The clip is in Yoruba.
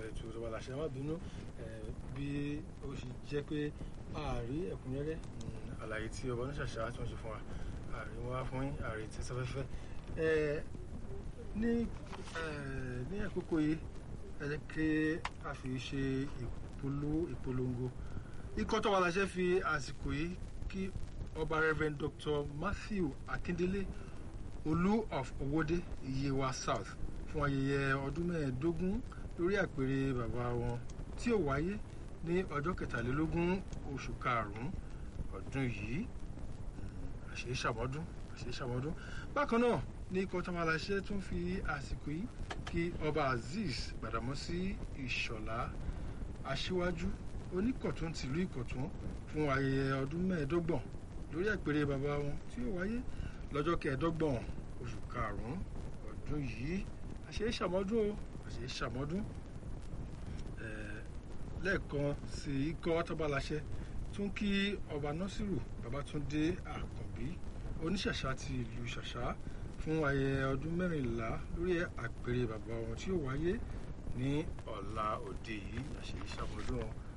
olólùfẹ́ ètò ìjọba làṣẹ má bínú bí ó ṣe jẹ́ pé ààrí ẹ̀kúnrẹ́rẹ́ àlàyé tí ọba oníṣàṣà tí wọ́n ṣe fún wa ààrí wọn wá fún ààrí tí sáfẹ́fẹ́ ní ní àkókò yìí ẹ jẹ́ kí a fi ṣe ìpolongo ikọ́ tọ́wọ́ aláṣẹ fi àsìkò yìí kí ọba Reverend Dr. Matthew Akindele olú of Owódé Yewa South fún ayẹyẹ ọdún mẹ́ẹ̀ẹ́dógún lórí àpèrè bàbá wọn tí ó wáyé ní ọjọ́ kẹtàlélógún oṣù karùn-ún ọdún yìí àṣeyí ṣàmọ́dún àṣeyí ṣàmọ́dún bákan náà ní ikọ̀ tọ́mọláṣẹ́ tún fi àsìkò yìí kí ọba Azeez Gbàdámọ́sí Ìṣọ̀lá aṣíwájú oníkọ̀tún tìlú Ìkọ̀tún fún ayẹyẹ ọdún mẹ́ẹ̀ẹ́dọ́gbọ̀n lórí àpèrè bàbá wọn tí ó wáyé lọ́jọ́ kẹẹ̀ẹ́dọ́gbọ̀n oṣù karùn-ún ọdún yìí àṣeyí ṣàmọ́dún o àṣeyí ṣàmọ́dún lẹ́ẹ̀kan sí ikọ̀ tọ́baláṣẹ tún kí ọba nọ́sírù babátúndé àkànbí oníṣàṣà ti ìlú ṣàṣà fún ayẹyẹ ọdún mẹ́rìnlá lórí àpèrè bàbá wọn tí ó wáyé ní ọ̀la òde yìí àṣeyí ṣàmọ́dún wọn